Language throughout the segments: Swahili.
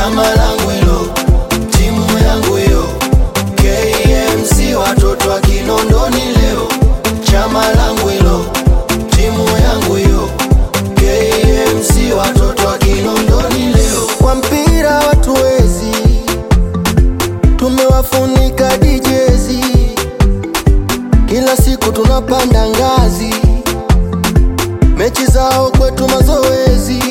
chama langu hilo, timu yangu hiyo, KMC watoto wa Kinondoni leo, chama langu hilo, timu yangu hiyo, KMC watoto wa Kinondoni leo. Kwa mpira watu wezi, tumewafunika dijezi, kila siku tunapanda ngazi, mechi zao kwetu mazoezi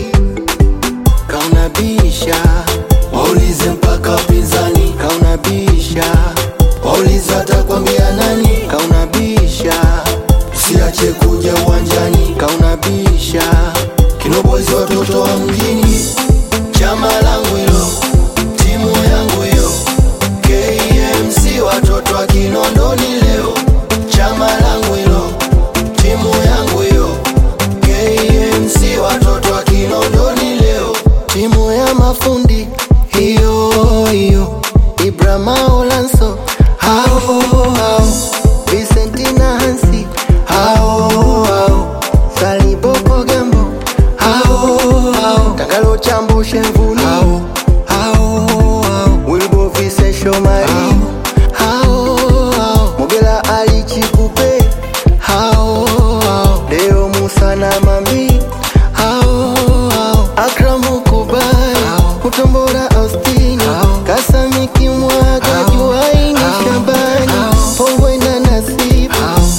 kaunabisha waulize mpaka wapinzani kaunabisha waulize atakwambia nani kaunabisha usiache kuja uwanjani kaunabisha kinobozi watoto wa mjini chama langu hilo timu yangu hiyo KMC watoto wa Kinondoni leo chama langu hilo timu yangu hiyo KMC watoto wa Kinondoni leo timu ya mafundi hiyo hiyo Ibrahima Olanso hao hao Vicentina Hansi hao hao Saliboko Gambo hao hao Tangalo Chambo Shemvuni hao hao hao Wilbo Vise Shomari hao hao Mogela Ali Chikupe hao hao Deo Musa na Mami hao hao Akramu Kubai Kutombora Austin Kasami Kimwaga Juaini Shabani Pongwe na Nasib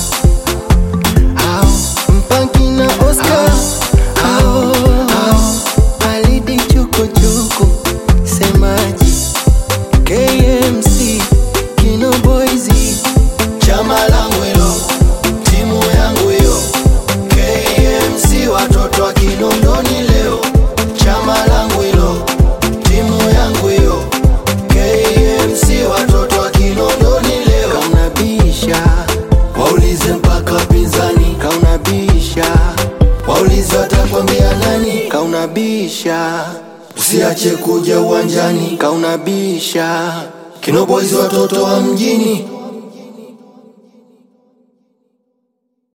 Mpanki na Oscar hao hao Alidi Chukuchuku Semaji KMC Kino Boys chama langu hilo timu yangu hiyo KMC watoto wa Kinondoni leo chama langu hilo timu yangu hiyo KMC watoto wa Kinondoni leo kaunabisha waulize mpaka wapinzani kaunabisha waulize watakwambia nani kaunabisha usiache kuja uwanjani kaunabisha kinobozi watoto wa mjini